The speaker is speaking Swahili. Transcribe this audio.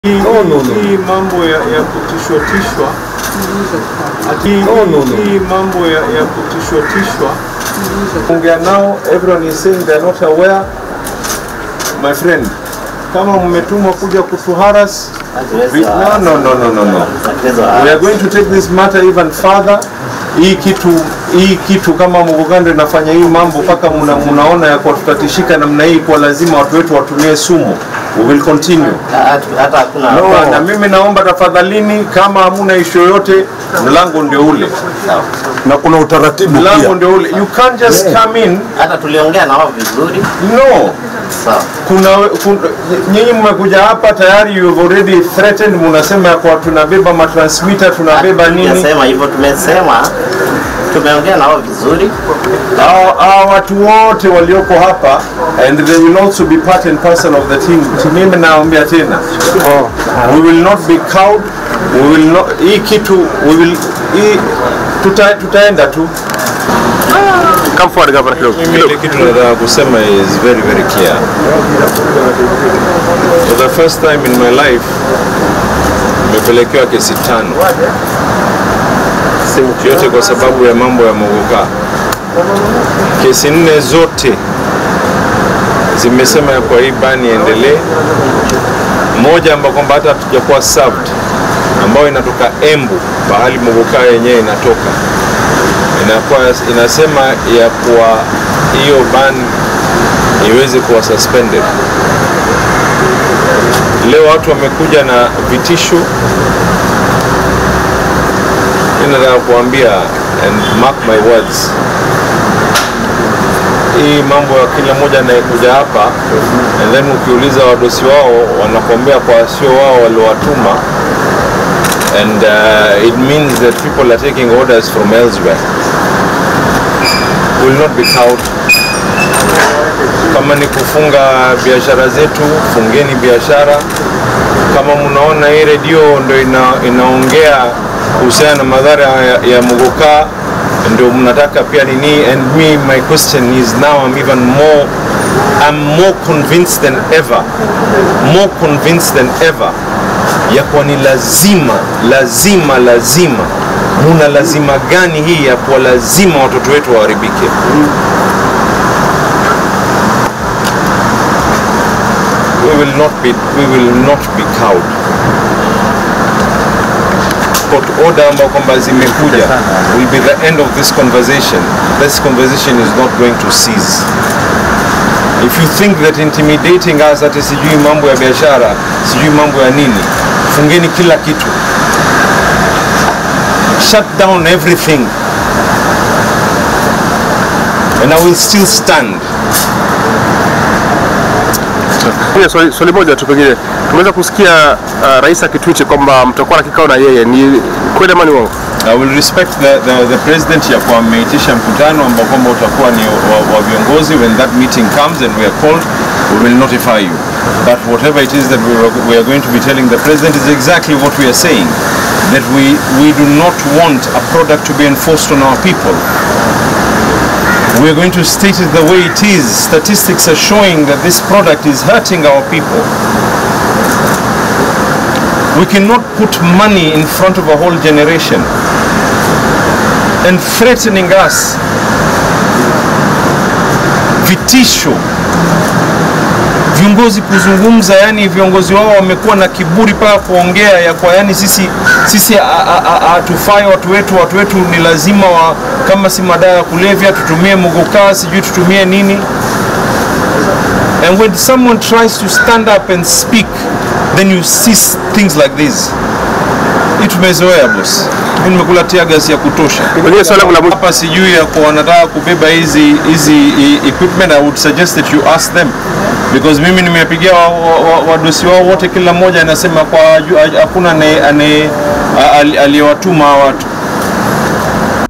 Hii, No, no, no. hii mambo ya, ya kutishwa tishwa ati No, no, no. hii mambo ya, ya kutishwa tishwa ongea nao, everyone is saying they are not aware. My friend, kama mmetumwa kuja kutuharas, we- no, no, no, no, no, no. We are going to take this matter even further. Hii kitu hii kitu kama Mugugando inafanya hii mambo mpaka muna, munaona ya kwa tutatishika namna hii, kwa lazima watu wetu watumie sumu. We will continue. hata hakuna No, na mimi naomba tafadhalini, kama hamuna ishu yoyote, mlango ndio ule, na kuna utaratibu mlango pia. ndio ule. You can't just come in. hata tuliongea na wao vizuri No, sawa. kuna, kuna nyinyi mmekuja hapa tayari, you have already threatened, munasema ya kwa tunabeba matransmitter tunabeba nini. Tumesema hivyo, tumesema tumeongea na wao vizuri. Hao hao watu wote walioko hapa and they will also be part and parcel of the team. Mimi naambia tena, we will not be cowed. We will not, hii kitu we will, hii, tuta, tutaenda tu. Come forward gavana kidogo. Mimi ile kitu nataka kusema is very very clear. For the first time in my life nimepelekewa kesi tano, yote kwa sababu ya mambo ya Mogoka. Kesi nne zote zimesema ya kwa hii bani iendelee, moja ambayo kwamba hata hatujakuwa served, ambayo inatoka Embu, pahali Mogoka yenyewe inatoka inakuwa inasema ya kuwa hiyo ban iweze kuwa suspended. Leo watu wamekuja na vitisho. Mimi nataka kuambia and mark my words, hii mambo ya kila mmoja anayekuja hapa and then ukiuliza wadosi wao wanakuambia kwa sio wao waliowatuma and uh, it means that people are taking orders from elsewhere will not be cowed. Kama ni kufunga biashara zetu, fungeni biashara. Kama mnaona hii redio ndo ina, inaongea kuhusiana na madhara ya, ya Muguka ndio mnataka pia nini, and me my question is now I'm even more I'm more convinced than ever more convinced than ever ya kuwa ni lazima lazima lazima muna lazima gani hii ya kuwa lazima watoto wetu waharibike we will not be, we will not be cowed court order ambao kwamba zimekuja will be the end of this conversation this conversation is not going to cease if you think that intimidating us ati sijui mambo ya biashara sijui mambo ya nini fungeni kila kitu shut down everything and I will still stand Pia swali, swali moja tu pengine, tumeweza kusikia uh, rais akitwiti kwamba mtakuwa na kikao na yeye, ni kweli ama ni uongo? I will respect the, the, the president ya kuwa ameitisha mkutano ambao kwamba utakuwa ni wa, wa viongozi when that meeting comes and we are called we will notify you but whatever it is that we are, we are going to be telling the president is exactly what we are saying that we, we do not want a product to be enforced on our people we are going to state it the way it is statistics are showing that this product is hurting our people we cannot put money in front of a whole generation and threatening us vitisho viongozi kuzungumza yani viongozi wao wamekuwa na kiburi paka kuongea ya kwa yani sisi sisi hatufai watu wetu watu wetu ni lazima wa, kama si madawa ya kulevya tutumie mugukaa sijui tutumie nini and when someone tries to stand up and speak then you see things like this hii tumezoea boss mimi nimekula tear gas ya kutosha Pengine swali langu la mwisho hapa sijui ya kwa wanataka kubeba hizi hizi i- equipment I would suggest that you ask them because mimi nimepigia wadosi wa, wa, wadosi wao wote kila mmoja anasema kwa ju- hakuna ane- ane- a- ali- aliyewatuma hawa watu